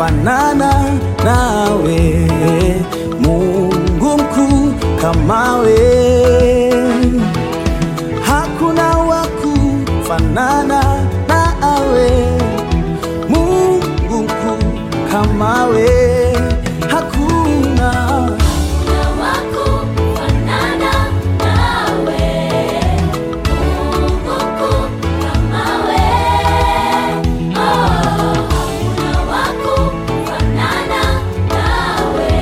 kufanana nawe, Mungu mkuu kama we. Hakuna wa kufanana nawe, Mungu mkuu kama we. Hakuna Hakuna wa kufanana nawe, Mungu mkuu kama we. Oh, hakuna wa kufanana nawe,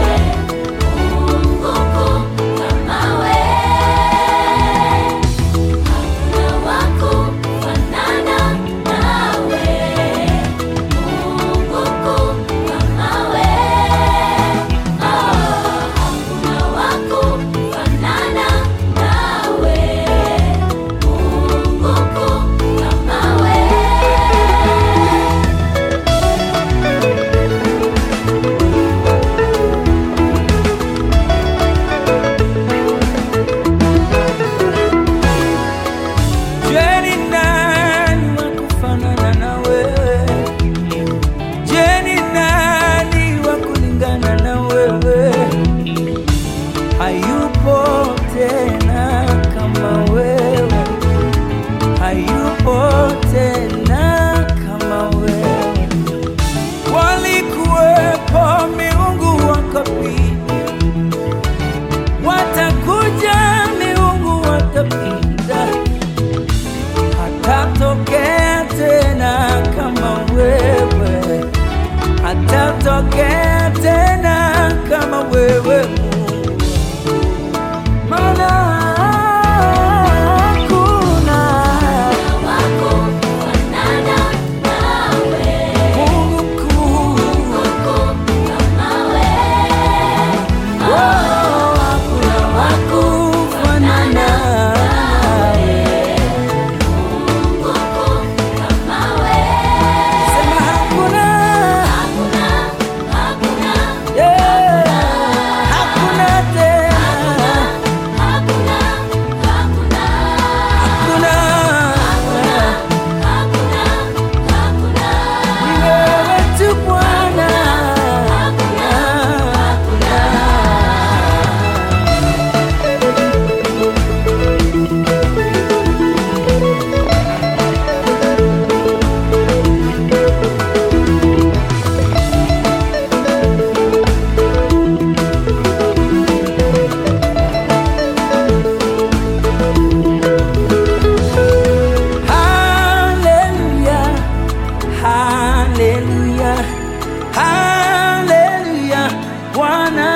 Mungu mkuu kama we. Hakuna wa kufanana nawe, Mungu mkuu kama we. Hakuna wa kufanana nawe, Mungu mkuu kama we. Je, ni nani wa kufanana na wewe? Je, ni nani wa kulingana na wewe? Hayupo tena kama wewe, hayupo tena kama wewe. Walikuwepo miungu wakapita, watakuja miungu watapita hatatokea tena kama wewe, hatatokea tena kama wewe Mungu, maana hakuna wa kufanana nawe, Mungu mkuu, Mungu kama we. oh, hakuna wa kufanana nawe. Mungu kama we. Sema hakuna, Hakuna, hakuna, yeah, hakuna tena, hakuna, hakuna, hakuna. hakuna, hakuna. Ni wewe tu Bwana. Hallelujah, hallelujah, hallelujah. Bwana